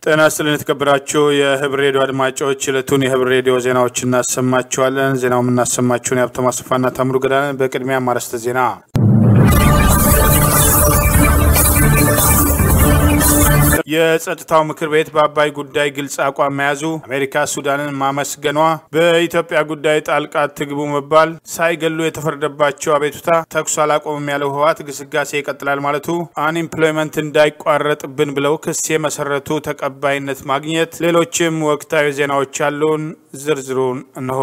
ጤና ይስጥልን የተከበራችሁ የህብር ሬዲዮ አድማጮች፣ ዕለቱን የህብር ሬዲዮ ዜናዎች እናሰማችኋለን። ዜናው የምናሰማችሁን የሀብታሙ አስፋና ታምሩ ገዳን። በቅድሚያ ማረስተ ዜና የጸጥታው ምክር ቤት በአባይ ጉዳይ ግልጽ አቋም መያዙ፣ አሜሪካ ሱዳንን ማመስገኗ፣ በኢትዮጵያ ጉዳይ ጣልቃ ትግቡ መባል፣ ሳይገሉ የተፈረደባቸው አቤቱታ፣ ተኩስ አላቆምም ያለው ህወሓት ግስጋሴ ይቀጥላል ማለቱ፣ አንኢምፕሎይመንት እንዳይቋረጥብን ብለው ክስ የመሰረቱ ተቀባይነት ማግኘት፣ ሌሎችም ወቅታዊ ዜናዎች አሉን። ዝርዝሩን እንሆ።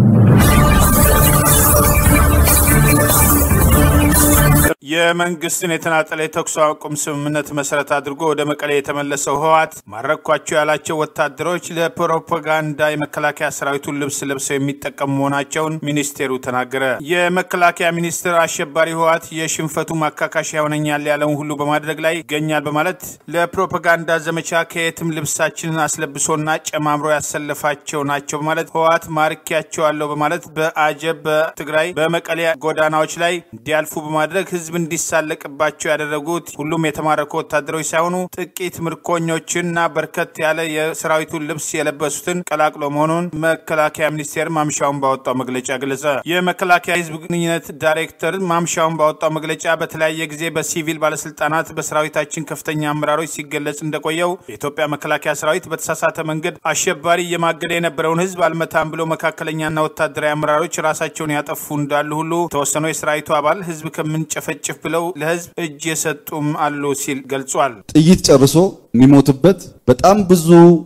የመንግስትን የተናጠለ የተኩስ አቁም ስምምነት መሰረት አድርጎ ወደ መቀሌ የተመለሰው ህወሓት ማረኳቸው ያላቸው ወታደሮች ለፕሮፓጋንዳ የመከላከያ ሰራዊቱን ልብስ ለብሰው የሚጠቀሙ መሆናቸውን ሚኒስቴሩ ተናገረ። የመከላከያ ሚኒስትር አሸባሪ ህወሓት የሽንፈቱ ማካካሻ ይሆነኛል ያለውን ሁሉ በማድረግ ላይ ይገኛል በማለት ለፕሮፓጋንዳ ዘመቻ ከየትም ልብሳችንን አስለብሶና ጨማምሮ ያሰለፋቸው ናቸው በማለት ህወሓት ማርኪያቸዋለሁ በማለት በአጀብ በትግራይ በመቀሌ ጎዳናዎች ላይ እንዲያልፉ በማድረግ ህዝብ እንዲሳለቅባቸው ያደረጉት ሁሉም የተማረኩ ወታደሮች ሳይሆኑ ጥቂት ምርኮኞችንና በርከት ያለ የሰራዊቱን ልብስ የለበሱትን ቀላቅሎ መሆኑን መከላከያ ሚኒስቴር ማምሻውን ባወጣው መግለጫ ገለጸ። የመከላከያ ህዝብ ግንኙነት ዳይሬክተር ማምሻውን ባወጣው መግለጫ በተለያየ ጊዜ በሲቪል ባለስልጣናት በሰራዊታችን ከፍተኛ አመራሮች ሲገለጽ እንደቆየው የኢትዮጵያ መከላከያ ሰራዊት በተሳሳተ መንገድ አሸባሪ እየማገደ የነበረውን ህዝብ አልመታም ብሎ መካከለኛና ወታደራዊ አመራሮች ራሳቸውን ያጠፉ እንዳሉ ሁሉ የተወሰኑ የሰራዊቱ አባል ህዝብ ከምንጨፈጭፍ ብለው ለህዝብ እጅ የሰጡም አሉ ሲል ገልጿል። ጥይት ጨርሶ የሚሞትበት በጣም ብዙ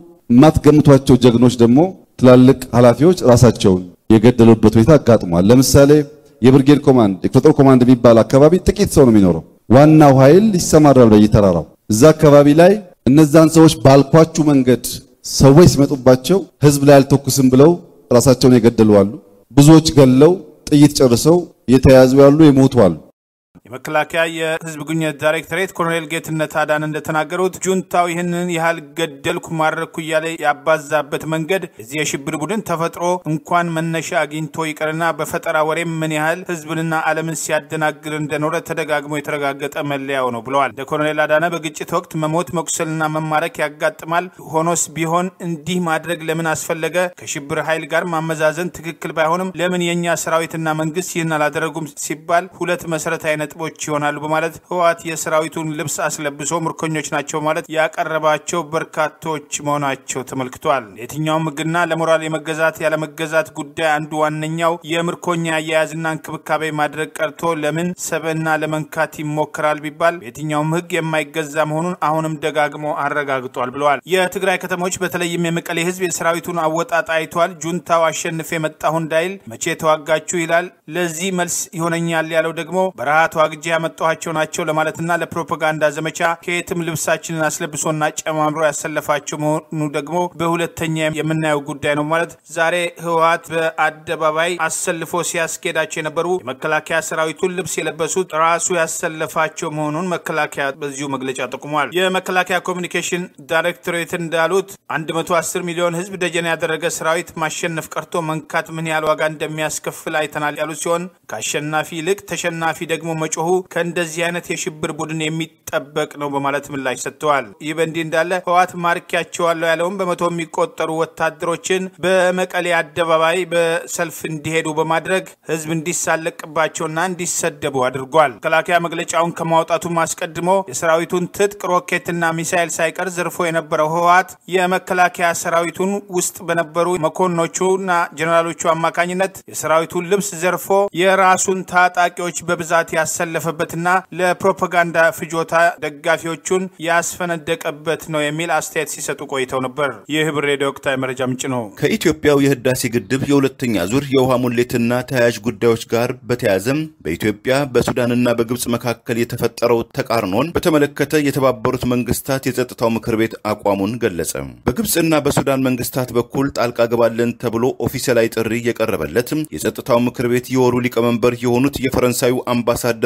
የማትገምቷቸው ጀግኖች ደግሞ ትላልቅ ኃላፊዎች ራሳቸውን የገደሉበት ሁኔታ አጋጥሟል። ለምሳሌ የብርጌድ ኮማንድ የክፍለ ጦር ኮማንድ የሚባል አካባቢ ጥቂት ሰው ነው የሚኖረው። ዋናው ኃይል ይሰማራል በየተራራው። እዛ አካባቢ ላይ እነዛን ሰዎች ባልኳችሁ መንገድ ሰዎች ሲመጡባቸው ህዝብ ላይ አልተኩስም ብለው ራሳቸውን የገደሉ አሉ። ብዙዎች ገለው ጥይት ጨርሰው የተያዙ ያሉ የሞቱ አሉ። የመከላከያ የህዝብ ግንኙነት ዳይሬክቶሬት ኮሎኔል ጌትነት አዳን እንደተናገሩት ጁንታው ይህንን ያህል ገደልኩ ማድረግኩ እያለ ያባዛበት መንገድ እዚህ የሽብር ቡድን ተፈጥሮ እንኳን መነሻ አግኝቶ ይቀርና በፈጠራ ወሬም ምን ያህል ህዝብንና ዓለምን ሲያደናግር እንደኖረ ተደጋግሞ የተረጋገጠ መለያው ነው ብለዋል። እንደ ኮሎኔል አዳነ በግጭት ወቅት መሞት መቁሰልና መማረክ ያጋጥማል። ሆኖስ ቢሆን እንዲህ ማድረግ ለምን አስፈለገ? ከሽብር ኃይል ጋር ማመዛዘን ትክክል ባይሆንም ለምን የእኛ ሰራዊትና መንግስት ይህን አላደረጉም ሲባል ሁለት መሰረታዊ ነጥቦች ይሆናሉ በማለት ህወሓት የሰራዊቱን ልብስ አስለብሶ ምርኮኞች ናቸው ማለት ያቀረባቸው በርካቶች መሆናቸው ተመልክቷል። የትኛውም ህግና ለሞራል የመገዛት ያለመገዛት ጉዳይ አንዱ ዋነኛው የምርኮኛ አያያዝና እንክብካቤ ማድረግ ቀርቶ ለምን ሰብዕና ለመንካት ይሞክራል ቢባል የትኛውም ህግ የማይገዛ መሆኑን አሁንም ደጋግሞ አረጋግጧል ብለዋል። የትግራይ ከተሞች በተለይም የመቀሌ ህዝብ የሰራዊቱን አወጣጥ አይቷል። ጁንታው አሸንፌ የመጣሁ እንዳይል መቼ ተዋጋችሁ ይላል። ለዚህ መልስ ይሆነኛል ያለው ደግሞ በረሃ ተዋግጄ ያመጣኋቸው ናቸው ለማለትና ለፕሮፓጋንዳ ዘመቻ ከየትም ልብሳችንን አስለብሶና ጨማምሮ ያሰለፋቸው መሆኑ ደግሞ በሁለተኛ የምናየው ጉዳይ ነው ማለት ዛሬ ህወሓት በአደባባይ አሰልፎ ሲያስኬዳቸው የነበሩ የመከላከያ ሰራዊቱን ልብስ የለበሱት ራሱ ያሰለፋቸው መሆኑን መከላከያ በዚሁ መግለጫ ጠቁሟል። የመከላከያ ኮሚኒኬሽን ዳይሬክቶሬት እንዳሉት 110 ሚሊዮን ህዝብ ደጀን ያደረገ ሰራዊት ማሸነፍ ቀርቶ መንካት ምን ያህል ዋጋ እንደሚያስከፍል አይተናል ያሉት ሲሆን ከአሸናፊ ይልቅ ተሸናፊ ደግሞ መጮሁ ከእንደዚህ አይነት የሽብር ቡድን የሚጠበቅ ነው በማለት ምላሽ ሰጥተዋል። ይህ በእንዲህ እንዳለ ህወሓት ማርኪያቸዋለሁ ያለውን በመቶ የሚቆጠሩ ወታደሮችን በመቀሌ አደባባይ በሰልፍ እንዲሄዱ በማድረግ ህዝብ እንዲሳለቅባቸውና እንዲሰደቡ አድርጓል። መከላከያ መግለጫውን ከማውጣቱም አስቀድሞ የሰራዊቱን ትጥቅ ሮኬትና ሚሳይል ሳይቀር ዘርፎ የነበረው ህወሓት የመከላከያ ሰራዊቱን ውስጥ በነበሩ መኮንኖቹና ጀኔራሎቹ አማካኝነት የሰራዊቱን ልብስ ዘርፎ የራሱን ታጣቂዎች በብዛት ያሰለፈበትና ለፕሮፓጋንዳ ፍጆታ ደጋፊዎቹን ያስፈነደቀበት ነው የሚል አስተያየት ሲሰጡ ቆይተው ነበር። ይህ ህብር ሬዲዮ ወቅታዊ መረጃ ምንጭ ነው። ከኢትዮጵያው የህዳሴ ግድብ የሁለተኛ ዙር የውሃ ሙሌትና ተያያዥ ጉዳዮች ጋር በተያያዘም በኢትዮጵያ በሱዳንና በግብፅ መካከል የተፈጠረው ተቃርኖን በተመለከተ የተባበሩት መንግስታት የጸጥታው ምክር ቤት አቋሙን ገለጸ። በግብፅና በሱዳን መንግስታት በኩል ጣልቃ ገባለን ተብሎ ኦፊሴላዊ ጥሪ የቀረበለት የጸጥታው ምክር ቤት የወሩ ሊቀመንበር የሆኑት የፈረንሳዩ አምባሳደር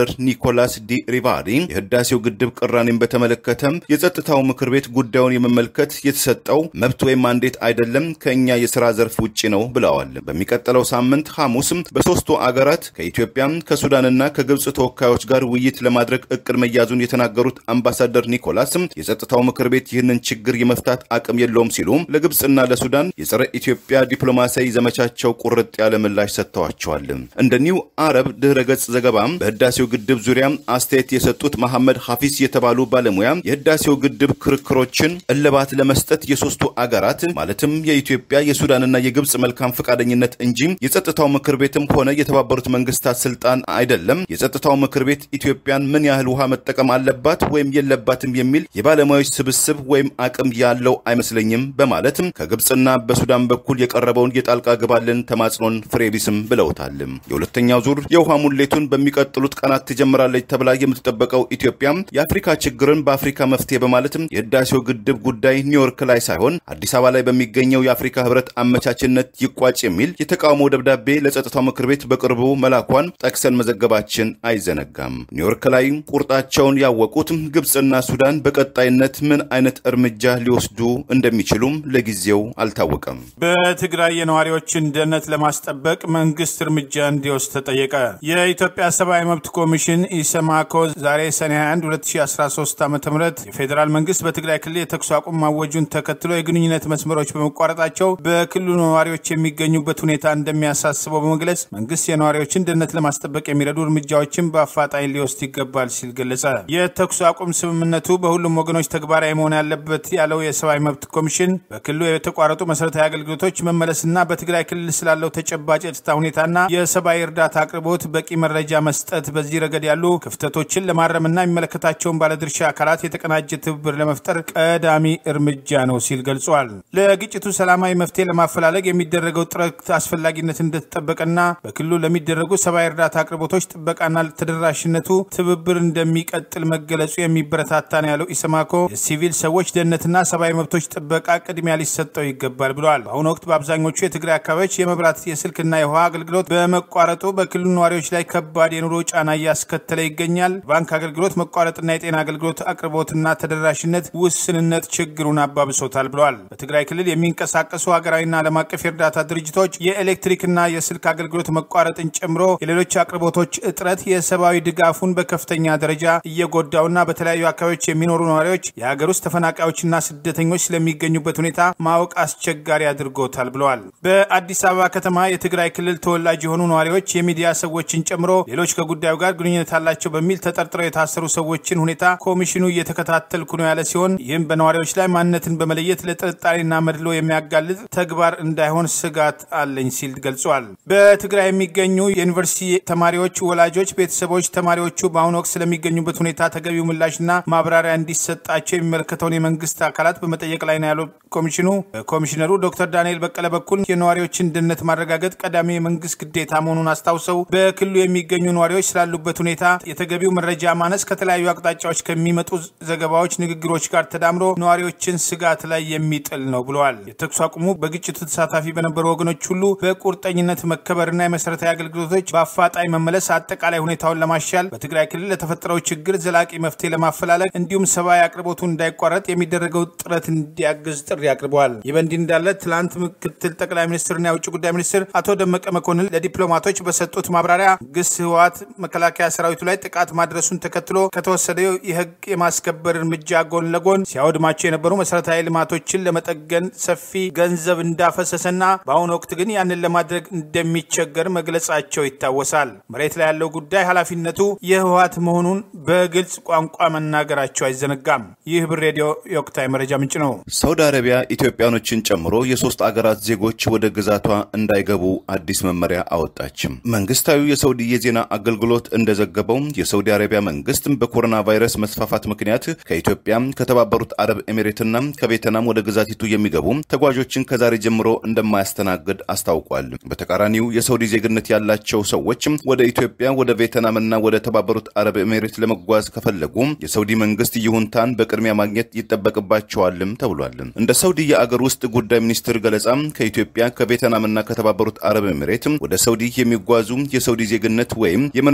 አምባሳደር ኒኮላስ ዲ ሪቫሪ የህዳሴው ግድብ ቅራኔን በተመለከተም የጸጥታው ምክር ቤት ጉዳዩን የመመልከት የተሰጠው መብት ወይም ማንዴት አይደለም፣ ከእኛ የስራ ዘርፍ ውጭ ነው ብለዋል። በሚቀጥለው ሳምንት ሐሙስም በሶስቱ አገራት ከኢትዮጵያ ከሱዳንና ከግብፅ ተወካዮች ጋር ውይይት ለማድረግ እቅድ መያዙን የተናገሩት አምባሳደር ኒኮላስ የጸጥታው ምክር ቤት ይህንን ችግር የመፍታት አቅም የለውም ሲሉ ለግብፅና ለሱዳን የጸረ ኢትዮጵያ ዲፕሎማሲያዊ ዘመቻቸው ቁርጥ ያለ ምላሽ ሰጥተዋቸዋል። እንደ ኒው አረብ ድህረ ገጽ ዘገባም በህዳሴው ግድብ ዙሪያ አስተያየት የሰጡት መሐመድ ሐፊዝ የተባሉ ባለሙያ የህዳሴው ግድብ ክርክሮችን እልባት ለመስጠት የሶስቱ አገራት ማለትም የኢትዮጵያ የሱዳንና የግብፅ መልካም ፈቃደኝነት እንጂ የጸጥታው ምክር ቤትም ሆነ የተባበሩት መንግስታት ስልጣን አይደለም። የጸጥታው ምክር ቤት ኢትዮጵያን ምን ያህል ውሃ መጠቀም አለባት ወይም የለባትም የሚል የባለሙያዎች ስብስብ ወይም አቅም ያለው አይመስለኝም በማለትም ከግብፅና በሱዳን በኩል የቀረበውን የጣልቃ ግባልን ተማጽኖን ፍሬቢስም ብለውታል። የሁለተኛው ዙር የውሃ ሙሌቱን በሚቀጥሉት ቀናት ትጀምራለች ተብላ የምትጠበቀው ኢትዮጵያ የአፍሪካ ችግርን በአፍሪካ መፍትሄ በማለትም የህዳሴው ግድብ ጉዳይ ኒውዮርክ ላይ ሳይሆን አዲስ አበባ ላይ በሚገኘው የአፍሪካ ህብረት አመቻችነት ይቋጭ የሚል የተቃውሞ ደብዳቤ ለጸጥታው ምክር ቤት በቅርቡ መላኳን ጠቅሰን መዘገባችን አይዘነጋም። ኒውዮርክ ላይ ቁርጣቸውን ያወቁት ግብፅና ሱዳን በቀጣይነት ምን አይነት እርምጃ ሊወስዱ እንደሚችሉም ለጊዜው አልታወቀም። በትግራይ የነዋሪዎችን ደህንነት ለማስጠበቅ መንግስት እርምጃ እንዲወስድ ተጠየቀ። የኢትዮጵያ ሰብአዊ መብት ኮሚሽን ኢሰማኮ ዛሬ ሰኔ 21 2013 ዓ ም የፌዴራል መንግስት በትግራይ ክልል የተኩስ አቁም ማወጁን ተከትሎ የግንኙነት መስመሮች በመቋረጣቸው በክልሉ ነዋሪዎች የሚገኙበት ሁኔታ እንደሚያሳስበው በመግለጽ መንግስት የነዋሪዎችን ደህንነት ለማስጠበቅ የሚረዱ እርምጃዎችን በአፋጣኝ ሊወስድ ይገባል ሲል ገለጸ። የተኩስ አቁም ስምምነቱ በሁሉም ወገኖች ተግባራዊ መሆን ያለበት ያለው የሰብአዊ መብት ኮሚሽን በክልሉ የተቋረጡ መሰረታዊ አገልግሎቶች መመለስና በትግራይ ክልል ስላለው ተጨባጭ የጸጥታ ሁኔታና የሰብአዊ እርዳታ አቅርቦት በቂ መረጃ መስጠት፣ በዚህ ረገድ ያሉ ክፍተቶችን ለማረምና የሚመለከታቸውን ባለድርሻ አካላት የተቀናጀ ትብብር ለመፍጠር ቀዳሚ እርምጃ ነው ሲል ገልጿል። ለግጭቱ ሰላማዊ መፍትሄ ለማፈላለግ የሚደረገው ጥረት አስፈላጊነት እንደተጠበቀና በክልሉ ለሚደረጉ ሰብአዊ እርዳታ አቅርቦቶች ጥበቃና ተደራሽነቱ ትብብር እንደሚቀጥል መገለጹ የሚበረታታ ነው ያለው ኢሰማኮ የሲቪል ሰዎች ደህንነትና ሰብአዊ መብቶች ጥበቃ ቅድሚያ ሊሰጠው ይገባል ብለዋል። በአሁኑ ወቅት በአብዛኞቹ የትግራይ አካባቢዎች የመብራት የስልክና የውሃ አገልግሎት በመቋረጡ በክልሉ ነዋሪዎች ላይ ከባድ የኑሮ ጫና እያስከተለ ይገኛል። ባንክ አገልግሎት መቋረጥና የጤና አገልግሎት አቅርቦትና ተደራሽነት ውስንነት ችግሩን አባብሶታል ብለዋል። በትግራይ ክልል የሚንቀሳቀሱ ሀገራዊና ዓለም አቀፍ የእርዳታ ድርጅቶች የኤሌክትሪክና የስልክ አገልግሎት መቋረጥን ጨምሮ የሌሎች አቅርቦቶች እጥረት የሰብአዊ ድጋፉን በከፍተኛ ደረጃ እየጎዳውና በተለያዩ አካባቢዎች የሚኖሩ ነዋሪዎች የሀገር ውስጥ ተፈናቃዮችና ስደተኞች ስለሚገኙበት ሁኔታ ማወቅ አስቸጋሪ አድርጎታል ብለዋል። በአዲስ አበባ ከተማ የትግራይ ክልል ተወላጅ የሆኑ ነዋሪዎች የሚዲያ ሰዎችን ጨምሮ ሌሎች ከጉዳዩ ጋር ግንኙነት አላቸው በሚል ተጠርጥረው የታሰሩ ሰዎችን ሁኔታ ኮሚሽኑ እየተከታተልኩ ነው ያለ ሲሆን ይህም በነዋሪዎች ላይ ማንነትን በመለየት ለጥርጣሬና መድሎ የሚያጋልጥ ተግባር እንዳይሆን ስጋት አለኝ ሲል ገልጿል። በትግራይ የሚገኙ የዩኒቨርሲቲ ተማሪዎች ወላጆች፣ ቤተሰቦች ተማሪዎቹ በአሁኑ ወቅት ስለሚገኙበት ሁኔታ ተገቢው ምላሽና ማብራሪያ እንዲሰጣቸው የሚመለከተውን የመንግስት አካላት በመጠየቅ ላይ ነው ያለው ኮሚሽኑ። ኮሚሽነሩ ዶክተር ዳንኤል በቀለ በኩል የነዋሪዎችን ደህንነት ማረጋገጥ ቀዳሚ የመንግስት ግዴታ መሆኑን አስታውሰው በክልሉ የሚገኙ ነዋሪዎች ስላሉበት ሁኔታ የተገቢው መረጃ ማነስ ከተለያዩ አቅጣጫዎች ከሚመጡ ዘገባዎች፣ ንግግሮች ጋር ተዳምሮ ነዋሪዎችን ስጋት ላይ የሚጥል ነው ብለዋል። የተኩስ አቁሙ በግጭቱ ተሳታፊ በነበሩ ወገኖች ሁሉ በቁርጠኝነት መከበርና የመሰረታዊ አገልግሎቶች በአፋጣኝ መመለስ አጠቃላይ ሁኔታውን ለማሻል በትግራይ ክልል ለተፈጠረው ችግር ዘላቂ መፍትሄ ለማፈላለግ እንዲሁም ሰብአዊ አቅርቦቱ እንዳይቋረጥ የሚደረገው ጥረት እንዲያግዝ ጥሪ አቅርበዋል። ይህ በእንዲህ እንዳለ ትላንት ምክትል ጠቅላይ ሚኒስትርና የውጭ ጉዳይ ሚኒስትር አቶ ደመቀ መኮንን ለዲፕሎማቶች በሰጡት ማብራሪያ ግስ ህወሓት መከላከያ ሰራዊቱ ላይ ጥቃት ማድረሱን ተከትሎ ከተወሰደው የህግ የማስከበር እርምጃ ጎን ለጎን ሲያወድማቸው የነበሩ መሰረታዊ ልማቶችን ለመጠገን ሰፊ ገንዘብ እንዳፈሰሰና በአሁኑ ወቅት ግን ያንን ለማድረግ እንደሚቸገር መግለጻቸው ይታወሳል። መሬት ላይ ያለው ጉዳይ ኃላፊነቱ የህወሓት መሆኑን በግልጽ ቋንቋ መናገራቸው አይዘነጋም። ይህ ብር ሬዲዮ የወቅታዊ መረጃ ምንጭ ነው። ሳውዲ አረቢያ ኢትዮጵያኖችን ጨምሮ የሶስት አገራት ዜጎች ወደ ግዛቷ እንዳይገቡ አዲስ መመሪያ አወጣችም። መንግስታዊ የሳውዲ የዜና አገልግሎት እንደዘገበው የሳውዲ አረቢያ መንግስት በኮሮና ቫይረስ መስፋፋት ምክንያት ከኢትዮጵያ ከተባበሩት አረብ ኤሚሬትና ከቬትናም ወደ ግዛቲቱ የሚገቡ ተጓዦችን ከዛሬ ጀምሮ እንደማያስተናግድ አስታውቋል። በተቃራኒው የሳውዲ ዜግነት ያላቸው ሰዎች ወደ ኢትዮጵያ፣ ወደ ቬትናምና ወደ ተባበሩት አረብ ኤሚሬት ለመጓዝ ከፈለጉ የሳውዲ መንግስት ይሁንታን በቅድሚያ ማግኘት ይጠበቅባቸዋልም ተብሏል። እንደ ሳውዲ የአገር ውስጥ ጉዳይ ሚኒስትር ገለጻ ከኢትዮጵያ ከቬትናምና ከተባበሩት አረብ ኤሚሬት ወደ ሳውዲ የሚጓዙ የሳውዲ ዜግነት ወይም የመኖሪያ ፈቃድ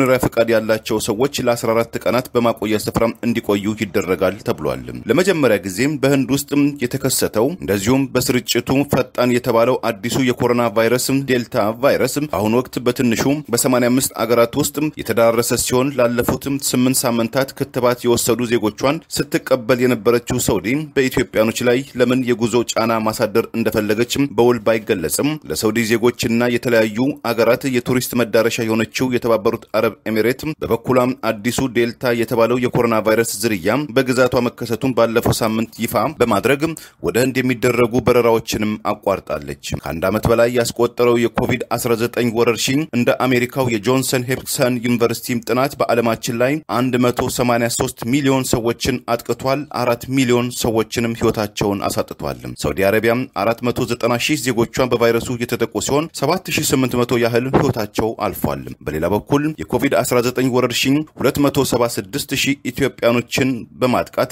ፈቃድ ያላቸው ሰዎች ለ14 ቀናት በማቆያ ስፍራ እንዲቆዩ ይደረጋል ተብሏል። ለመጀመሪያ ጊዜም በህንድ ውስጥ የተከሰተው እንደዚሁም በስርጭቱ ፈጣን የተባለው አዲሱ የኮሮና ቫይረስ ዴልታ ቫይረስ በአሁኑ ወቅት በትንሹ በ85 አገራት ውስጥ የተዳረሰ ሲሆን ላለፉትም ስምንት ሳምንታት ክትባት የወሰዱ ዜጎቿን ስትቀበል የነበረችው ሳውዲ በኢትዮጵያኖች ላይ ለምን የጉዞ ጫና ማሳደር እንደፈለገችም በውል ባይገለጽም ለሳውዲ ዜጎችና የተለያዩ አገራት የቱሪስት መዳረሻ የሆነችው የተባበሩት አረብ ኤሚሬት በበኩሏም አዲሱ ዴልታ የተባለው የኮሮና ቫይረስ ዝርያ በግዛቷ መከሰቱን ባለፈው ሳምንት ይፋ በማድረግ ወደ ህንድ የሚደረጉ በረራዎችንም አቋርጣለች። ከአንድ ዓመት በላይ ያስቆጠረው የኮቪድ-19 ወረርሽኝ እንደ አሜሪካው የጆንሰን ሄፕሰን ዩኒቨርሲቲ ጥናት በዓለማችን ላይ 183 ሚሊዮን ሰዎችን አጥቅቷል። አራት ሚሊዮን ሰዎችንም ህይወታቸውን አሳጥቷል። ሳውዲ አረቢያ 490 ሺህ ዜጎቿ በቫይረሱ የተጠቁ ሲሆን 7800 ያህል ህይወታቸው አልፏል። በሌላ በኩል የኮቪድ-19 ወረርሽኝ 276 ሺህ ኢትዮጵያኖችን በማጥቃት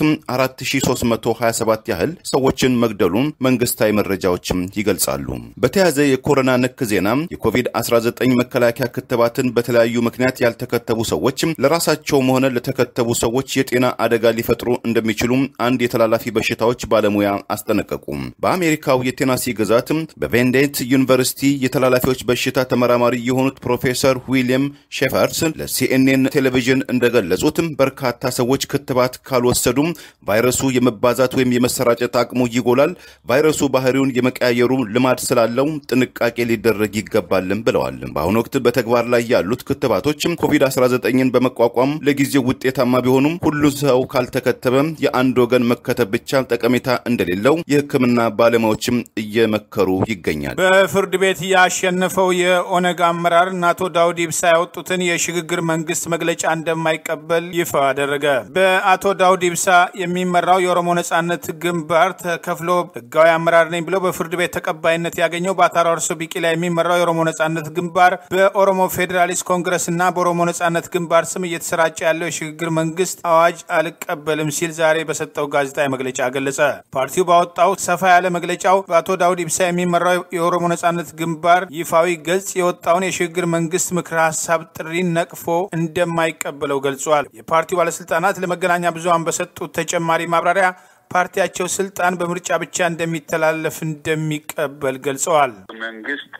4327 ያህል ሰዎችን መግደሉን መንግስታዊ መረጃዎችም ይገልጻሉ። በተያያዘ የኮሮና ነክ ዜና የኮቪድ-19 መከላከያ ክትባትን በተለያዩ ምክንያት ያልተከተቡ ሰዎች ለራሳቸውም ሆነ ለተከተቡ ሰዎች የጤና አደጋ ሊፈጥሩ እንደሚችሉ አንድ የተላላፊ በሽታዎች ባለሙያ አስጠነቀቁ። በአሜሪካው የቴናሲ ግዛት በቬንዴንት ዩኒቨርሲቲ የተላላፊዎች በሽታ ተመራማሪ የሆኑት ፕሮፌሰር ዊሊያም ሼፈርስ ለሲኤንኤን ቴሌቪዥን እንደገለጹት በርካታ ሰዎች ክትባት ካልወሰዱም ቫይረሱ የመባዛት ወይም የመሰራጨት አቅሙ ይጎላል። ቫይረሱ ባህሪውን የመቀያየሩ ልማድ ስላለው ጥንቃቄ ሊደረግ ይገባልም ብለዋል። በአሁኑ ወቅት በተግባር ላይ ያሉት ክትባቶች ኮቪድ-19ን በመቋቋም ለጊዜው ውጤታማ ቢሆኑም ሁሉ ሰው ካልተከተበ የአንድ ወገን መከተብ ብቻ ጠቀሜታ እንደሌለው የሕክምና ባለሙያዎችም እየመከሩ ይገኛል። በፍርድ ቤት ያሸነፈው የኦነግ አመራር እና አቶ ዳውድ ኢብሳ ያወጡትን የሽግግር መንግስት መግለጫ እንደማይቀበል ይፋ አደረገ። በአቶ ዳውድ ኢብሳ የሚመራው የኦሮሞ ነጻነት ግንባር ተከፍሎ ህጋዊ አመራር ነኝ ብለው በፍርድ ቤት ተቀባይነት ያገኘው በአቶ አራርሶ ቢቂላ የሚመራው የኦሮሞ ነጻነት ግንባር በኦሮሞ ፌዴራሊስት ኮንግረስ እና በኦሮሞ ነጻነት ግንባር ስም እየተሰራጨ ያለው የሽግግር መንግስት አዋጅ አልቀበልም ሲል ዛሬ በሰጠው ጋዜጣዊ መግለጫ ገለጸ። ፓርቲው ባወጣው ሰፋ ያለ መግለጫው በአቶ ዳውድ ኢብሳ የሚመራው የኦሮሞ ነጻነት ግንባር ይፋዊ ገጽ የወጣውን የሽግግር መንግስት ምክረ ሀሳብ ጥሪን ነቅፎ እንደማይቀበለው ገልጿል። የፓርቲው ባለስልጣናት ለመገናኛ ብዙሃን በሰጡት ተጨማሪ ማብራሪያ ፓርቲያቸው ስልጣን በምርጫ ብቻ እንደሚተላለፍ እንደሚቀበል ገልጸዋል። መንግስት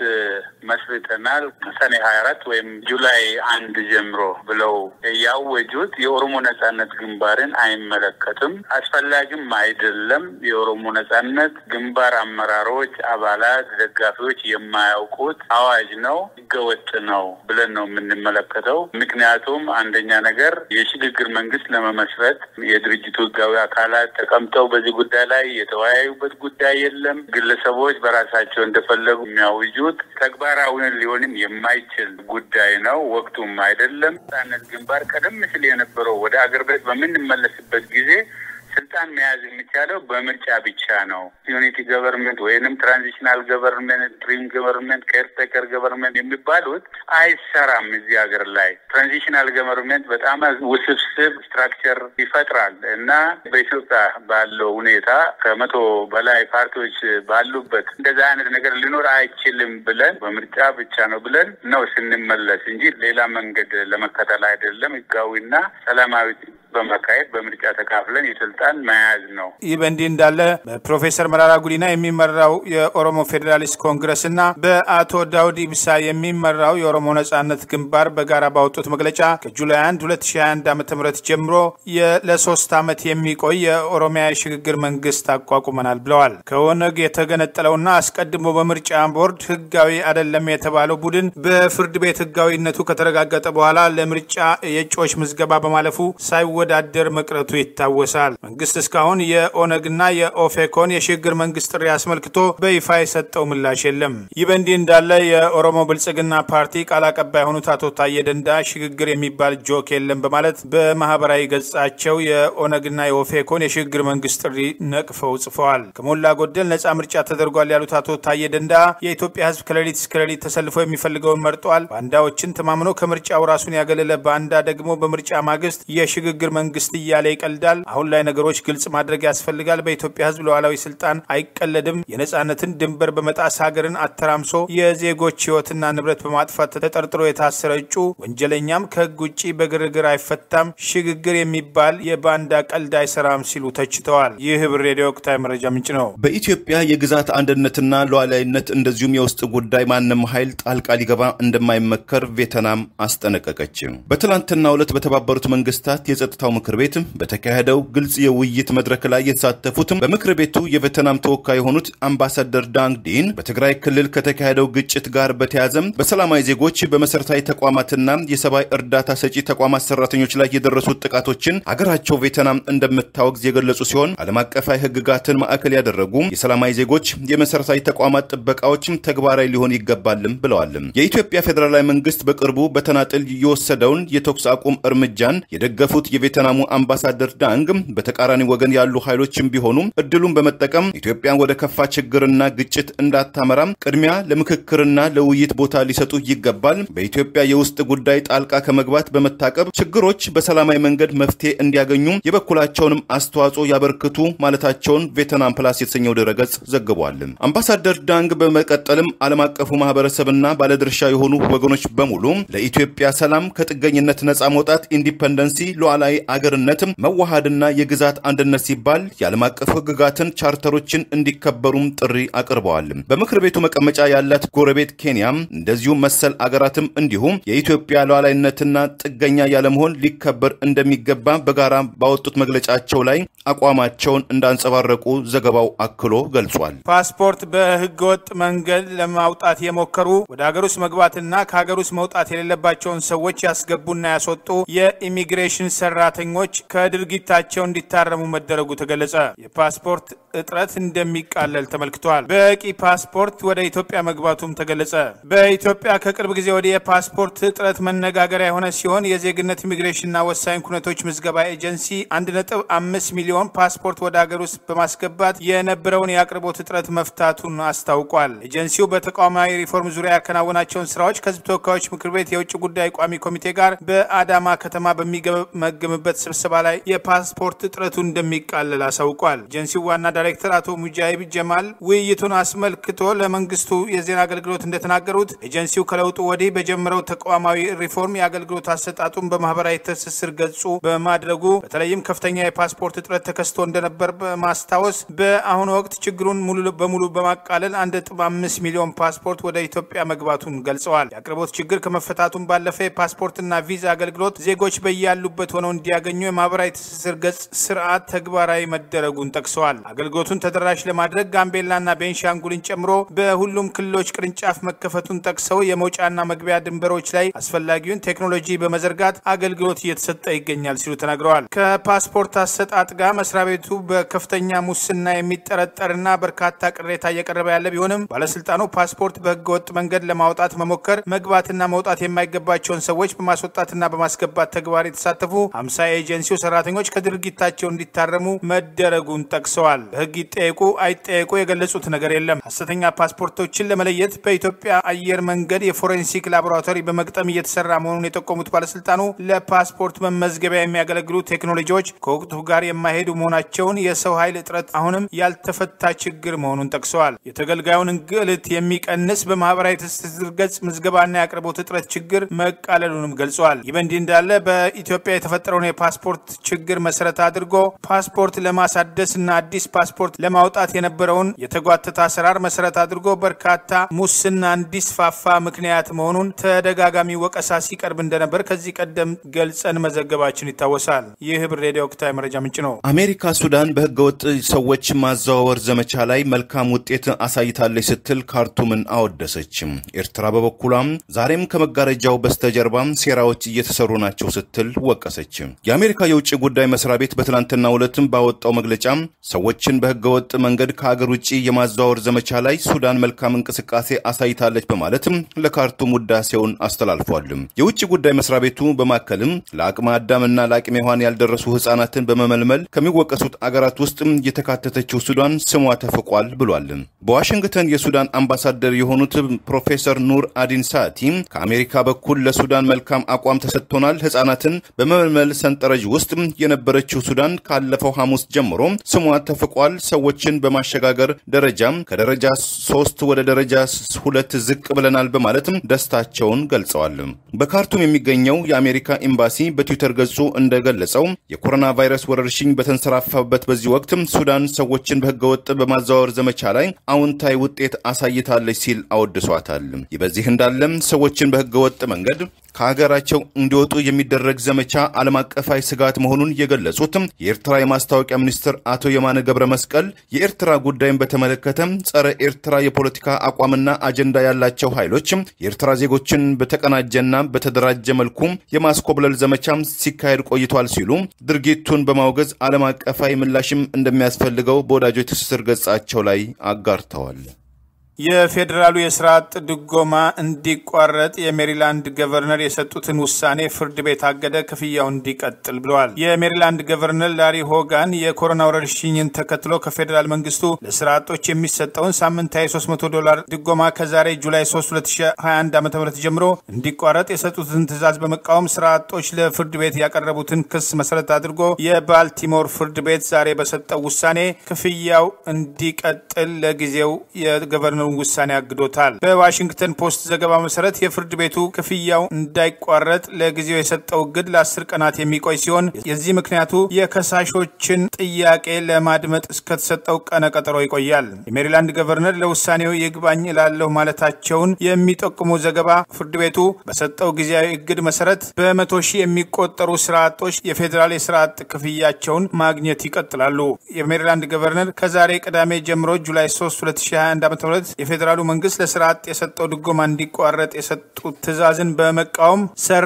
መስርተናል ሰኔ ሀያ አራት ወይም ጁላይ አንድ ጀምሮ ብለው ያወጁት የኦሮሞ ነጻነት ግንባርን አይመለከትም፣ አስፈላጊም አይደለም። የኦሮሞ ነጻነት ግንባር አመራሮች፣ አባላት፣ ደጋፊዎች የማያውቁት አዋጅ ነው፣ ህገወጥ ነው ብለን ነው የምንመለከተው። ምክንያቱም አንደኛ ነገር የሽግግር መንግስት ለመመስረት የድርጅቱ ህጋዊ አካላት ተቀምጠው በዚህ ጉዳይ ላይ የተወያዩበት ጉዳይ የለም። ግለሰቦች በራሳቸው እንደፈለጉ የሚያውጁት ተግባራዊ ሊሆንም የማይችል ጉዳይ ነው። ወቅቱም አይደለም። ነጻነት ግንባር ቀደም ሲል የነበረው ወደ አገር ቤት በምንመለስበት ጊዜ ስልጣን መያዝ የሚቻለው በምርጫ ብቻ ነው። ዩኒቲ ገቨርንመንት ወይንም ትራንዚሽናል ገቨርንመንት፣ ድሪም ገቨርንመንት፣ ኬርቴከር ገቨርንመንት የሚባሉት አይሰራም። እዚህ ሀገር ላይ ትራንዚሽናል ገቨርንመንት በጣም ውስብስብ ስትራክቸር ይፈጥራል እና በኢትዮጵያ ባለው ሁኔታ ከመቶ በላይ ፓርቲዎች ባሉበት እንደዛ አይነት ነገር ሊኖር አይችልም ብለን በምርጫ ብቻ ነው ብለን ነው ስንመለስ እንጂ ሌላ መንገድ ለመከተል አይደለም። ህጋዊና ሰላማዊ በማካሄድ በምርጫ ተካፍለን የስልጣን መያዝ ነው። ይህ በእንዲህ እንዳለ በፕሮፌሰር መራራ ጉዲና የሚመራው የኦሮሞ ፌዴራሊስት ኮንግረስ እና በአቶ ዳውድ ኢብሳ የሚመራው የኦሮሞ ነጻነት ግንባር በጋራ ባወጡት መግለጫ ከጁላይ 1 2021 ዓ ም ጀምሮ ለሶስት ዓመት የሚቆይ የኦሮሚያ የሽግግር መንግስት አቋቁመናል ብለዋል። ከኦነግ የተገነጠለውና አስቀድሞ በምርጫ ቦርድ ህጋዊ አይደለም የተባለው ቡድን በፍርድ ቤት ህጋዊነቱ ከተረጋገጠ በኋላ ለምርጫ የእጩዎች ምዝገባ በማለፉ ሳይወ ወዳደር መቅረቱ ይታወሳል። መንግስት እስካሁን የኦነግና የኦፌኮን የሽግግር መንግስት ጥሪ አስመልክቶ በይፋ የሰጠው ምላሽ የለም። ይህ በእንዲህ እንዳለ የኦሮሞ ብልጽግና ፓርቲ ቃል አቀባይ የሆኑት አቶ ታዬ ደንዳ ሽግግር የሚባል ጆክ የለም በማለት በማህበራዊ ገጻቸው የኦነግና የኦፌኮን የሽግግር መንግስት ጥሪ ነቅፈው ጽፈዋል። ከሞላ ጎደል ነጻ ምርጫ ተደርጓል ያሉት አቶ ታዬ ደንዳ የኢትዮጵያ ህዝብ ከሌሊት እስከ ሌሊት ተሰልፎ የሚፈልገውን መርጧል። ባንዳዎችን ተማምኖ ከምርጫው ራሱን ያገለለ ባንዳ ደግሞ በምርጫ ማግስት የሽግግር መንግስት እያለ ይቀልዳል። አሁን ላይ ነገሮች ግልጽ ማድረግ ያስፈልጋል። በኢትዮጵያ ህዝብ ሉዓላዊ ስልጣን አይቀለድም። የነጻነትን ድንበር በመጣስ ሀገርን አተራምሶ የዜጎች ህይወትና ንብረት በማጥፋት ተጠርጥሮ የታሰረ እጩ ወንጀለኛም ከህግ ውጭ በግርግር አይፈታም። ሽግግር የሚባል የባንዳ ቀልድ አይሰራም ሲሉ ተችተዋል። ይህ ህብር ሬዲዮ ወቅታዊ መረጃ ምንጭ ነው። በኢትዮጵያ የግዛት አንድነትና ሉዓላዊነት እንደዚሁም የውስጥ ጉዳይ ማንም ኃይል ጣልቃ ሊገባ እንደማይመከር ቬትናም አስጠነቀቀች። በትላንትናው ዕለት በተባበሩት መንግስታት የጸጥታው ምክር ቤት በተካሄደው ግልጽ የውይይት መድረክ ላይ የተሳተፉትም በምክር ቤቱ የቬትናም ተወካይ የሆኑት አምባሳደር ዳንግ ዲን በትግራይ ክልል ከተካሄደው ግጭት ጋር በተያዘም በሰላማዊ ዜጎች በመሰረታዊ ተቋማትና የሰብአዊ እርዳታ ሰጪ ተቋማት ሰራተኞች ላይ የደረሱት ጥቃቶችን አገራቸው ቬትናም እንደምታወግዝ የገለጹ ሲሆን ዓለም አቀፋዊ ህግጋትን ማዕከል ያደረጉ የሰላማዊ ዜጎች የመሰረታዊ ተቋማት ጥበቃዎችም ተግባራዊ ሊሆን ይገባልም ብለዋል። የኢትዮጵያ ፌዴራላዊ መንግስት በቅርቡ በተናጥል የወሰደውን የተኩስ አቁም እርምጃን የደገፉት የቬትናሙ አምባሳደር ዳንግ በተቃራኒ ወገን ያሉ ኃይሎችም ቢሆኑ እድሉን በመጠቀም ኢትዮጵያን ወደ ከፋ ችግርና ግጭት እንዳታመራም ቅድሚያ ለምክክርና ለውይይት ቦታ ሊሰጡ ይገባል። በኢትዮጵያ የውስጥ ጉዳይ ጣልቃ ከመግባት በመታቀብ ችግሮች በሰላማዊ መንገድ መፍትሄ እንዲያገኙ የበኩላቸውንም አስተዋጽኦ ያበርክቱ ማለታቸውን ቬትናም ፕላስ የተሰኘው ድረገጽ ዘግቧል። አምባሳደር ዳንግ በመቀጠልም ዓለም አቀፉ ማህበረሰብና ባለድርሻ የሆኑ ወገኖች በሙሉ ለኢትዮጵያ ሰላም፣ ከጥገኝነት ነጻ መውጣት፣ ኢንዲፐንደንሲ፣ ሉዓላዊ አገርነት፣ መዋሃድና የግዛት አንድነት ሲባል የዓለም አቀፍ ህግጋትን ቻርተሮችን እንዲከበሩም ጥሪ አቅርበዋል። በምክር ቤቱ መቀመጫ ያላት ጎረቤት ኬንያም እንደዚሁም መሰል አገራትም እንዲሁም የኢትዮጵያ ሉዓላዊነትና ጥገኛ ያለመሆን ሊከበር እንደሚገባ በጋራ ባወጡት መግለጫቸው ላይ አቋማቸውን እንዳንጸባረቁ ዘገባው አክሎ ገልጿል። ፓስፖርት በህገወጥ መንገድ ለማውጣት የሞከሩ ወደ ሀገር ውስጥ መግባትና ከሀገር ውስጥ መውጣት የሌለባቸውን ሰዎች ያስገቡና ያስወጡ የኢሚግሬሽን ሰራተኞች ከድርጊታቸው እንዲታረሙ መደረጉ ተገለጸ። የፓስፖርት እጥረት እንደሚቃለል ተመልክቷል። በቂ ፓስፖርት ወደ ኢትዮጵያ መግባቱም ተገለጸ። በኢትዮጵያ ከቅርብ ጊዜ ወዲህ የፓስፖርት እጥረት መነጋገሪያ የሆነ ሲሆን የዜግነት ኢሚግሬሽንና ወሳኝ ኩነቶች ምዝገባ ኤጀንሲ 1.5 ሚሊዮን ፓስፖርት ወደ ሀገር ውስጥ በማስገባት የነበረውን የአቅርቦት እጥረት መፍታቱን አስታውቋል። ኤጀንሲው በተቋማዊ ሪፎርም ዙሪያ ያከናወናቸውን ስራዎች ከህዝብ ተወካዮች ምክር ቤት የውጭ ጉዳይ ቋሚ ኮሚቴ ጋር በአዳማ ከተማ በሚገመገምበት ስብሰባ ላይ የፓስፖርት እጥረቱ እንደሚቃለል አሳውቋል። ኤጀንሲው ዋና ዳይሬክተር አቶ ሙጃሂብ ጀማል ውይይቱን አስመልክቶ ለመንግስቱ የዜና አገልግሎት እንደተናገሩት ኤጀንሲው ከለውጡ ወዲህ በጀመረው ተቋማዊ ሪፎርም የአገልግሎት አሰጣጡን በማህበራዊ ትስስር ገጹ በማድረጉ በተለይም ከፍተኛ የፓስፖርት እጥረት ተከስቶ እንደነበር በማስታወስ በአሁኑ ወቅት ችግሩን ሙሉ በሙሉ በማቃለል 1.5 ሚሊዮን ፓስፖርት ወደ ኢትዮጵያ መግባቱን ገልጸዋል። የአቅርቦት ችግር ከመፈታቱን ባለፈ የፓስፖርትና ቪዛ አገልግሎት ዜጎች በያሉበት ሆነው እንዲያገኙ የማህበራዊ ትስስር ገጽ ስርዓት ተግባራዊ መደረጉን ጠቅሰዋል። አገልግሎቱን ተደራሽ ለማድረግ ጋምቤላና ቤንሻንጉልን ጨምሮ በሁሉም ክልሎች ቅርንጫፍ መከፈቱን ጠቅሰው የመውጫና መግቢያ ድንበሮች ላይ አስፈላጊውን ቴክኖሎጂ በመዘርጋት አገልግሎት እየተሰጠ ይገኛል ሲሉ ተናግረዋል። ከፓስፖርት አሰጣጥ ጋር መስሪያ ቤቱ በከፍተኛ ሙስና የሚጠረጠርና በርካታ ቅሬታ እየቀረበ ያለ ቢሆንም ባለስልጣኑ ፓስፖርት በህገወጥ መንገድ ለማውጣት መሞከር፣ መግባትና መውጣት የማይገባቸውን ሰዎች በማስወጣትና በማስገባት ተግባር የተሳተፉ ሀምሳ የኤጀንሲው ሰራተኞች ከድርጊታቸው እንዲታረሙ መደረጉን ጠቅሰዋል። በህግ ይጠየቁ አይጠየቁ የገለጹት ነገር የለም። ሀሰተኛ ፓስፖርቶችን ለመለየት በኢትዮጵያ አየር መንገድ የፎሬንሲክ ላቦራቶሪ በመግጠም እየተሰራ መሆኑን የጠቆሙት ባለስልጣኑ ለፓስፖርት መመዝገቢያ የሚያገለግሉ ቴክኖሎጂዎች ከወቅቱ ጋር የማይሄዱ መሆናቸውን፣ የሰው ኃይል እጥረት አሁንም ያልተፈታ ችግር መሆኑን ጠቅሰዋል። የተገልጋዩን እንግልት የሚቀንስ በማህበራዊ ትስስር ገጽ ምዝገባና የአቅርቦት እጥረት ችግር መቃለሉንም ገልጸዋል። ይህ በእንዲህ እንዳለ በኢትዮጵያ የተፈጠረውን የፓስፖርት ችግር መሰረት አድርጎ ፓስፖርት ለማሳደስ እና አዲስ ፓስፖርት ለማውጣት የነበረውን የተጓተተ አሰራር መሰረት አድርጎ በርካታ ሙስና እንዲስፋፋ ምክንያት መሆኑን ተደጋጋሚ ወቀሳ ሲቀርብ እንደነበር ከዚህ ቀደም ገልጸን መዘገባችን ይታወሳል። ይህ ህብር ሬዲዮ ወቅታዊ መረጃ ምንጭ ነው። አሜሪካ ሱዳን በህገወጥ ሰዎች ማዘዋወር ዘመቻ ላይ መልካም ውጤት አሳይታለች ስትል ካርቱምን አወደሰችም። ኤርትራ በበኩሏም ዛሬም ከመጋረጃው በስተጀርባም ሴራዎች እየተሰሩ ናቸው ስትል ወቀሰች። የአሜሪካ የውጭ ጉዳይ መስሪያ ቤት በትናንትናው ዕለትም ባወጣው መግለጫ ሰዎችን በህገወጥ መንገድ ከአገር ውጭ የማዘዋወር ዘመቻ ላይ ሱዳን መልካም እንቅስቃሴ አሳይታለች በማለትም ለካርቱም ውዳሴውን አስተላልፏል። የውጭ ጉዳይ መስሪያ ቤቱ በማከልም ለአቅመ አዳምና ለአቅመ ሔዋን ያልደረሱ ህጻናትን በመመልመል ከሚወቀሱት አገራት ውስጥ የተካተተችው ሱዳን ስሟ ተፍቋል ብሏል። በዋሽንግተን የሱዳን አምባሳደር የሆኑት ፕሮፌሰር ኑር አዲን ሳቲ ከአሜሪካ በኩል ለሱዳን መልካም አቋም ተሰጥቶናል፣ ህጻናትን በመመልመል ሰንጠረዥ ውስጥ የነበረችው ሱዳን ካለፈው ሐሙስ ጀምሮ ስሟ ተፍቋል። ሰዎችን በማሸጋገር ደረጃም ከደረጃ ሶስት ወደ ደረጃ ሁለት ዝቅ ብለናል በማለትም ደስታቸውን ገልጸዋል። በካርቱም የሚገኘው የአሜሪካ ኤምባሲ በትዊተር ገጹ እንደገለጸው የኮሮና ቫይረስ ወረርሽኝ በተንሰራፋበት በዚህ ወቅት ሱዳን ሰዎችን በህገወጥ በማዘዋወር ዘመቻ ላይ አዎንታዊ ውጤት አሳይታለች ሲል አወድሷታል። ይህ በዚህ እንዳለም ሰዎችን በህገወጥ መንገድ ከሀገራቸው እንዲወጡ የሚደረግ ዘመቻ ዓለም አቀፋዊ ስጋት መሆኑን የገለጹት የኤርትራ የማስታወቂያ ሚኒስትር አቶ የማነ ገብረ መስቀል የኤርትራ ጉዳይን በተመለከተ ጸረ ኤርትራ የፖለቲካ አቋምና አጀንዳ ያላቸው ኃይሎች የኤርትራ ዜጎችን በተቀናጀና በተደራጀ መልኩ የማስኮብለል ዘመቻ ሲካሄድ ቆይቷል ሲሉ ድርጊቱን በማውገዝ ዓለም አቀፋዊ ምላሽም እንደሚያስፈልገው በወዳጆች ትስስር ገጻቸው ላይ አጋርተዋል። የፌዴራሉ የስራ አጥ ድጎማ እንዲቋረጥ የሜሪላንድ ገቨርነር የሰጡትን ውሳኔ ፍርድ ቤት አገደ፣ ክፍያው እንዲቀጥል ብለዋል። የሜሪላንድ ገቨርነር ላሪ ሆጋን የኮሮና ወረርሽኝን ተከትሎ ከፌዴራል መንግስቱ ለስራ አጦች የሚሰጠውን ሳምንታዊ 300 ዶላር ድጎማ ከዛሬ ጁላይ 3 2021 ዓ ም ጀምሮ እንዲቋረጥ የሰጡትን ትዕዛዝ በመቃወም ስራ አጦች ለፍርድ ቤት ያቀረቡትን ክስ መሰረት አድርጎ የባልቲሞር ፍርድ ቤት ዛሬ በሰጠው ውሳኔ ክፍያው እንዲቀጥል ለጊዜው የገቨርነሩ ውሳኔ አግዶታል። በዋሽንግተን ፖስት ዘገባ መሰረት የፍርድ ቤቱ ክፍያው እንዳይቋረጥ ለጊዜው የሰጠው እግድ ለአስር ቀናት የሚቆይ ሲሆን የዚህ ምክንያቱ የከሳሾችን ጥያቄ ለማድመጥ እስከተሰጠው ቀነ ቀጠሮ ይቆያል። የሜሪላንድ ገቨርነር ለውሳኔው ይግባኝ እላለሁ ማለታቸውን የሚጠቁሙ ዘገባ ፍርድ ቤቱ በሰጠው ጊዜያዊ እግድ መሰረት በመቶ ሺህ የሚቆጠሩ ስራ አጦች የፌዴራል የስራ አጥ ክፍያቸውን ማግኘት ይቀጥላሉ። የሜሪላንድ ገቨርነር ከዛሬ ቅዳሜ ጀምሮ ጁላይ 3 2021 ዓ ም የፌዴራሉ መንግስት ለስራ አጥ የሰጠው ድጎማ እንዲቋረጥ የሰጡት ትዕዛዝን በመቃወም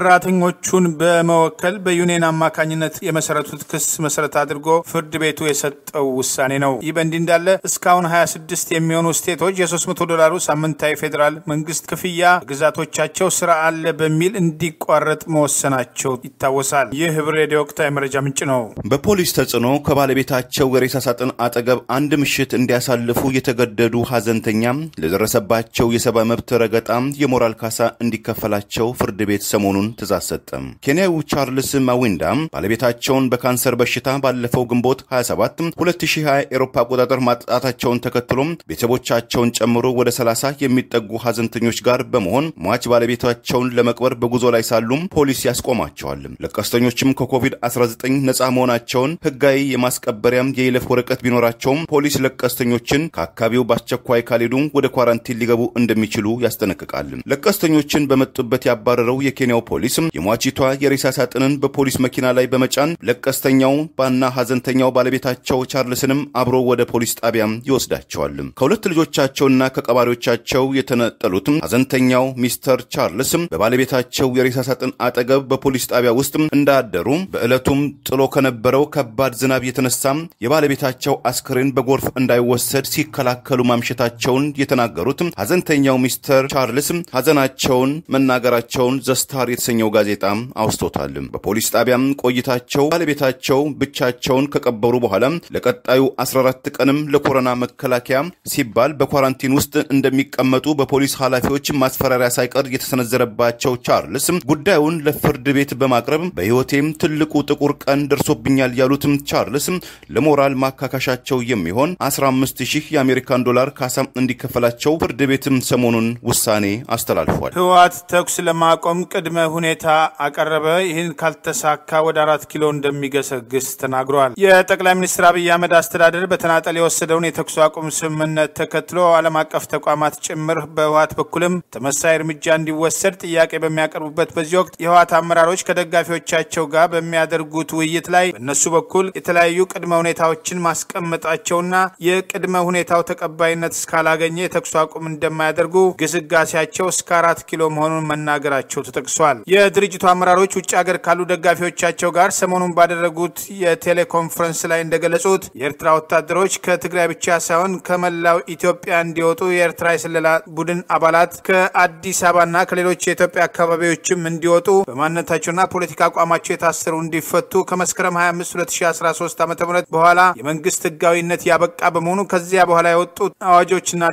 ሰራተኞቹን በመወከል በዩኒየን አማካኝነት የመሰረቱት ክስ መሰረት አድርጎ ፍርድ ቤቱ የሰጠው ውሳኔ ነው። ይህ በእንዲህ እንዳለ እስካሁን 26 የሚሆኑ ስቴቶች የ300 ዶላሩ ሳምንታዊ ፌዴራል መንግስት ክፍያ ግዛቶቻቸው ስራ አለ በሚል እንዲቋረጥ መወሰናቸው ይታወሳል። ይህ ህብር ሬዲዮ ወቅታዊ መረጃ ምንጭ ነው። በፖሊስ ተጽዕኖ ከባለቤታቸው የሬሳ ሳጥን አጠገብ አንድ ምሽት እንዲያሳልፉ የተገደዱ ሀዘንተኛ ለደረሰባቸው የሰብአዊ መብት ረገጣ የሞራል ካሳ እንዲከፈላቸው ፍርድ ቤት ሰሞኑን ትእዛዝ ሰጠ። ኬንያዊው ቻርልስ ማዊንዳ ባለቤታቸውን በካንሰር በሽታ ባለፈው ግንቦት 27 2020 ኤሮፓ አቆጣጠር ማጣታቸውን ተከትሎም ቤተሰቦቻቸውን ጨምሮ ወደ 30 የሚጠጉ ሀዘንተኞች ጋር በመሆን ሟች ባለቤታቸውን ለመቅበር በጉዞ ላይ ሳሉም ፖሊስ ያስቆማቸዋል። ለቀስተኞችም ከኮቪድ-19 ነፃ መሆናቸውን ህጋዊ የማስቀበሪያም የይለፍ ወረቀት ቢኖራቸውም ፖሊስ ለቀስተኞችን ከአካባቢው በአስቸኳይ ካልሄዱ ወደ ኳራንቲን ሊገቡ እንደሚችሉ ያስጠነቅቃል። ለቀስተኞችን በመጡበት ያባረረው የኬንያው ፖሊስ የሟቺቷ የሬሳ ሳጥንን በፖሊስ መኪና ላይ በመጫን ለቀስተኛው ባና ሀዘንተኛው ባለቤታቸው ቻርልስንም አብሮ ወደ ፖሊስ ጣቢያም ይወስዳቸዋል። ከሁለት ልጆቻቸውና ከቀባሪዎቻቸው የተነጠሉት ሀዘንተኛው ሚስተር ቻርልስ በባለቤታቸው የሬሳ ሳጥን አጠገብ በፖሊስ ጣቢያ ውስጥ እንዳደሩ በዕለቱም ጥሎ ከነበረው ከባድ ዝናብ የተነሳ የባለቤታቸው አስክሬን በጎርፍ እንዳይወሰድ ሲከላከሉ ማምሸታቸውን የተናገሩት ሀዘንተኛው ሚስተር ቻርልስ ሀዘናቸውን መናገራቸውን ዘስታር የተሰኘው ጋዜጣ አውስቶታል። በፖሊስ ጣቢያም ቆይታቸው ባለቤታቸው ብቻቸውን ከቀበሩ በኋላ ለቀጣዩ 14 ቀንም ለኮሮና መከላከያ ሲባል በኳራንቲን ውስጥ እንደሚቀመጡ በፖሊስ ኃላፊዎች ማስፈራሪያ ሳይቀር የተሰነዘረባቸው ቻርልስ ጉዳዩን ለፍርድ ቤት በማቅረብ በሕይወቴም ትልቁ ጥቁር ቀን ደርሶብኛል ያሉትም ቻርልስ ለሞራል ማካካሻቸው የሚሆን 15 ሺህ የአሜሪካን ዶላር ካሳ እንዲከፈላቸው ፍርድ ቤትም ሰሞኑን ውሳኔ አስተላልፏል። ህወሓት ተኩስ ለማቆም ቅድመ ሁኔታ አቀረበ። ይህን ካልተሳካ ወደ አራት ኪሎ እንደሚገሰግስ ተናግሯል። የጠቅላይ ሚኒስትር አብይ አህመድ አስተዳደር በተናጠል የወሰደውን የተኩስ አቁም ስምምነት ተከትሎ ዓለም አቀፍ ተቋማት ጭምር በህወሓት በኩልም ተመሳይ እርምጃ እንዲወሰድ ጥያቄ በሚያቀርቡበት በዚህ ወቅት የህወሓት አመራሮች ከደጋፊዎቻቸው ጋር በሚያደርጉት ውይይት ላይ በእነሱ በኩል የተለያዩ ቅድመ ሁኔታዎችን ማስቀመጣቸውና የቅድመ ሁኔታው ተቀባይነት እስካላገኘ የተኩስ አቁም እንደማያደርጉ ግስጋሴያቸው እስከ አራት ኪሎ መሆኑን መናገራቸው ተጠቅሷል። የድርጅቱ አመራሮች ውጭ ሀገር ካሉ ደጋፊዎቻቸው ጋር ሰሞኑን ባደረጉት የቴሌኮንፈረንስ ላይ እንደገለጹት የኤርትራ ወታደሮች ከትግራይ ብቻ ሳይሆን ከመላው ኢትዮጵያ እንዲወጡ የኤርትራ የስለላ ቡድን አባላት ከአዲስ አበባና ከሌሎች የኢትዮጵያ አካባቢዎችም እንዲወጡ በማንነታቸውና ፖለቲካ አቋማቸው የታሰሩ እንዲፈቱ ከመስከረም 25 2013 ዓ ም በኋላ የመንግስት ህጋዊነት ያበቃ በመሆኑ ከዚያ በኋላ የወጡ አዋጆችና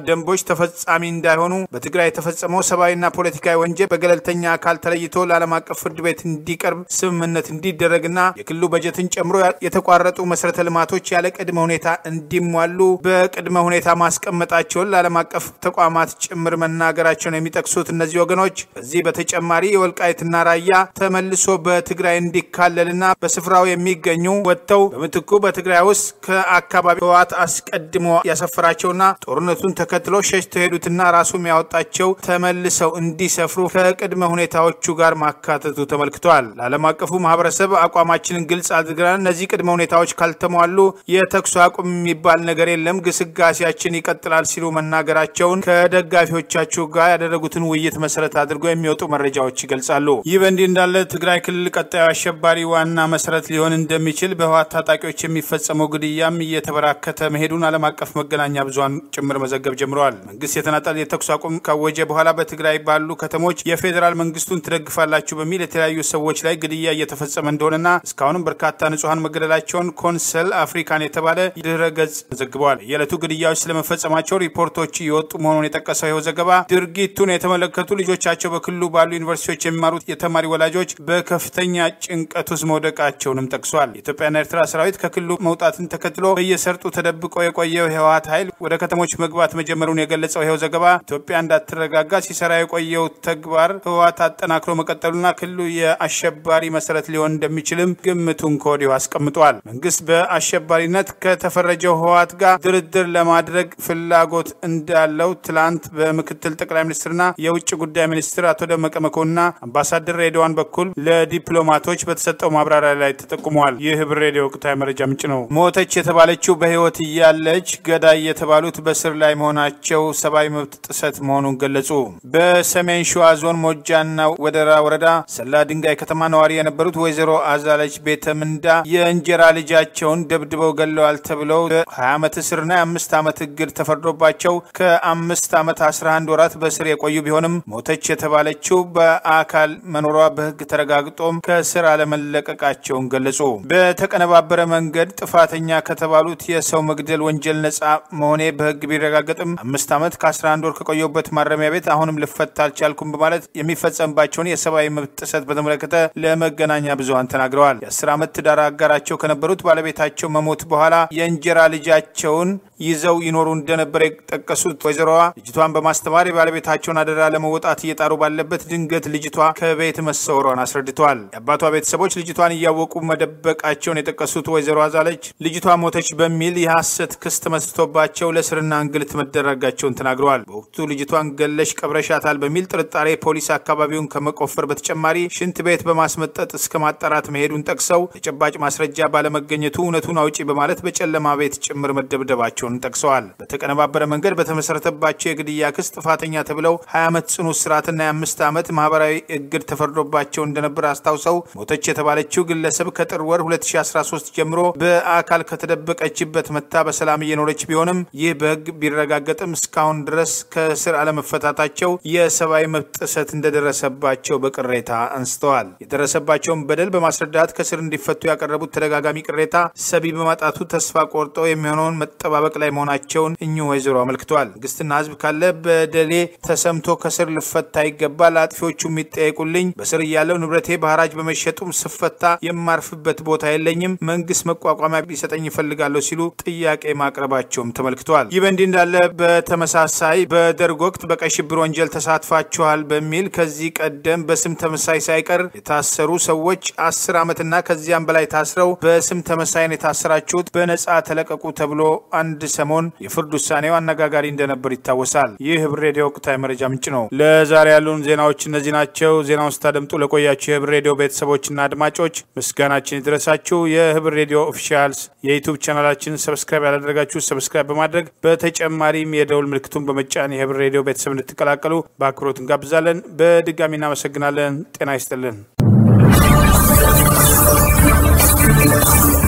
ደንቦች ተፈጻሚ እንዳይሆኑ በትግራይ የተፈጸመው ሰብአዊና ፖለቲካዊ ወንጀል በገለልተኛ አካል ተለይቶ ለዓለም አቀፍ ፍርድ ቤት እንዲቀርብ ስምምነት እንዲደረግና የክልሉ በጀትን ጨምሮ የተቋረጡ መሰረተ ልማቶች ያለ ቅድመ ሁኔታ እንዲሟሉ በቅድመ ሁኔታ ማስቀመጣቸውን ለዓለም አቀፍ ተቋማት ጭምር መናገራቸውን የሚጠቅሱት እነዚህ ወገኖች በዚህ በተጨማሪ የወልቃይትና ራያ ተመልሶ በትግራይ እንዲካለልና በስፍራው የሚገኙ ወጥተው በምትኩ በትግራይ ውስጥ ከአካባቢ ህወሓት አስቀድሞ ያሰፈራቸውና ጦርነቱን ተከትሎ ሸሽተው ሄዱትና ራሱም ያወጣቸው ተመልሰው እንዲሰፍሩ ከቅድመ ሁኔታዎቹ ጋር ማካተቱ ተመልክተዋል። ለዓለም አቀፉ ማህበረሰብ አቋማችንን ግልጽ አድርገናል። እነዚህ ቅድመ ሁኔታዎች ካልተሟሉ የተኩስ አቁም የሚባል ነገር የለም፣ ግስጋሴያችን ይቀጥላል ሲሉ መናገራቸውን ከደጋፊዎቻቸው ጋር ያደረጉትን ውይይት መሰረት አድርገው የሚወጡ መረጃዎች ይገልጻሉ። ይህ በእንዲህ እንዳለ ትግራይ ክልል ቀጣዩ አሸባሪ ዋና መሰረት ሊሆን እንደሚችል በህወሓት ታጣቂዎች የሚፈጸመው ግድያም እየተበራከተ መሄዱን ዓለም አቀፍ መገናኛ ብዙሃን ጭምር መዘገብ ጀምረዋል። መንግስት የተናጠል የተኩስ አቁም ካወጀ በኋላ በትግራይ ባሉ ከተሞች የፌዴራል መንግስቱን ትደግፋላችሁ በሚል የተለያዩ ሰዎች ላይ ግድያ እየተፈጸመ እንደሆነና እስካሁንም በርካታ ንጹሐን መገደላቸውን ኮንሰል አፍሪካን የተባለ ድረ ገጽ ዘግበዋል። የዕለቱ ግድያዎች ስለመፈጸማቸው ሪፖርቶች እየወጡ መሆኑን የጠቀሰው ይኸው ዘገባ ድርጊቱን የተመለከቱ ልጆቻቸው በክልሉ ባሉ ዩኒቨርሲቲዎች የሚማሩት የተማሪ ወላጆች በከፍተኛ ጭንቀት ውስጥ መውደቃቸውንም ጠቅሷል። የኢትዮጵያና ኤርትራ ሰራዊት ከክልሉ መውጣትን ተከትሎ በየሰርጡ ተደብቆ የቆየው የህወሓት ኃይል ወደ ከተሞች መግባት መጀመሩን የገለጸው ይኸው ዘገባ ኢትዮጵያ እንዳትረጋጋ ሲሰራ የቆየው ተግባር ህወሓት አጠናክሮ መቀጠሉና ክልሉ የአሸባሪ መሰረት ሊሆን እንደሚችልም ግምቱን ከወዲሁ አስቀምጧል። መንግስት በአሸባሪነት ከተፈረጀው ህወሓት ጋር ድርድር ለማድረግ ፍላጎት እንዳለው ትላንት በምክትል ጠቅላይ ሚኒስትርና የውጭ ጉዳይ ሚኒስትር አቶ ደመቀ መኮንንና አምባሳደር ሬድዋን በኩል ለዲፕሎማቶች በተሰጠው ማብራሪያ ላይ ተጠቁመዋል። ይህ ህብር ሬዲዮ ወቅታዊ መረጃ ምንጭ ነው። ሞተች የተባለችው በህይወት እያለች ገዳይ የተባሉት በስር ላይ መሆናቸው ሰብአዊ መብት ጥሰት መሆኑን ገለጹ። በሰሜን ሸዋ ዞን ሞጃና ወደራ ወረዳ ሰላ ድንጋይ ከተማ ነዋሪ የነበሩት ወይዘሮ አዛለች ቤተ ምንዳ የእንጀራ ልጃቸውን ደብድበው ገለዋል ተብለው በ20 ዓመት እስርና የአምስት ዓመት እግድ ተፈርዶባቸው ከአምስት ዓመት 11 ወራት በስር የቆዩ ቢሆንም ሞተች የተባለችው በአካል መኖሯ በህግ ተረጋግጦም ከስር አለመለቀቃቸውን ገለጹ። በተቀነባበረ መንገድ ጥፋተኛ ከተባሉት የሰው መግደል ወንጀል ነጻ መሆኔ በህግ ቢረጋገጥም አምስት ዓመት ከ11 ወር ከቆየበት ማረሚያ ቤት አሁንም ልፈታ አልቻልኩም በማለት የሚፈጸምባቸውን የሰብአዊ መብት ጥሰት በተመለከተ ለመገናኛ ብዙሀን ተናግረዋል። የአስር ዓመት ትዳር አጋራቸው ከነበሩት ባለቤታቸው መሞት በኋላ የእንጀራ ልጃቸውን ይዘው ይኖሩ እንደነበር የጠቀሱት ወይዘሮዋ ልጅቷን በማስተማር የባለቤታቸውን አደራ ለመወጣት እየጣሩ ባለበት ድንገት ልጅቷ ከቤት መሰወሯን አስረድተዋል። የአባቷ ቤተሰቦች ልጅቷን እያወቁ መደበቃቸውን የጠቀሱት ወይዘሮ አዛለች ልጅቷ ሞተች በሚል የሐሰት ክስ ተመስርቶባቸው ለስርና እንግልት መደረጋቸውን ተናግረዋል። በወቅቱ ልጅቷን ገለሽ ቀብረሻታል በሚል ጥርጣሬ ፖሊስ አካባቢውን ከመቆፈር በተጨማሪ ሽንት ቤት በማስመጠጥ እስከ ማጣራት መሄዱን ጠቅሰው ተጨባጭ ማስረጃ ባለመገኘቱ እውነቱን አውጪ በማለት በጨለማ ቤት ጭምር መደብደባቸውን ጠቅሰዋል። በተቀነባበረ መንገድ በተመሰረተባቸው የግድያ ክስ ጥፋተኛ ተብለው 20 ዓመት ጽኑ እስራትና የአምስት ዓመት ማህበራዊ እግድ ተፈርዶባቸው እንደነበር አስታውሰው ሞተች የተባለችው ግለሰብ ከጥር ወር 2013 ጀምሮ በአካል ከተደበቀችበት መታ በሰላም እየኖረች ቢሆንም ይህ በህግ ቢረጋገጥም እስካሁን ድረስ ከስር አለመፈታታቸው የሰብአዊ መብት ጥሰት እንደደረሰባቸው በቅሬታ አንስተዋል። የደረሰባቸውን በደል በማስረዳት ከስር እንዲፈቱ ያቀረቡት ተደጋጋሚ ቅሬታ ሰቢ በማጣቱ ተስፋ ቆርጠው የሚሆነውን መጠባበቅ ላይ መሆናቸውን እኚሁ ወይዘሮ አመልክተዋል። መንግስትና ህዝብ ካለ በደሌ ተሰምቶ ከስር ልፈታ ይገባል፣ አጥፊዎቹ የሚጠየቁልኝ፣ በስር እያለው ንብረቴ በሐራጅ በመሸጡም ስፈታ የማርፍበት ቦታ የለኝም፣ መንግስት መቋቋሚያ ቢሰጠኝ ይፈልጋለሁ ሲሉ ጥያቄ ማቅረባቸውም ተመልክተዋል። ይህ በእንዲህ እንዳለ በተመሳሳይ በደርግ ወቅት በቀይ ሽብር ወንጀል ተሳትፋችኋል በሚል ከዚህ ቀደም በስም ተመሳይ ሳይቀር የታሰሩ ሰዎች አስር ዓመትና ከዚያም በላይ ታስረው በስም ተመሳይን የታሰራችሁት በነጻ ተለቀቁ ተብሎ አንድ ሰሞን የፍርድ ውሳኔው አነጋጋሪ እንደነበር ይታወሳል። ይህ ህብር ሬዲዮ ወቅታዊ መረጃ ምንጭ ነው። ለዛሬ ያሉን ዜናዎች እነዚህ ናቸው። ዜናውን ስታደምጡ ለቆያችሁ የህብር ሬዲዮ ቤተሰቦችና አድማጮች ምስጋናችን ይድረሳችሁ። የህብር ሬዲዮ ኦፊሻልስ የዩቱብ ቻናላችን ሰብስክራይብ ያላደረጋችሁ ሰብስክራይብ በማድረግ በተጨማሪም የደውል ምልክቱን በመጫን የህብር ሬዲዮ ቤተሰብ እንድትቀላቀሉ በአክብሮት እንጋብዛለን። በድጋሚ እናመሰግናለን። ጤና ይስጥልን።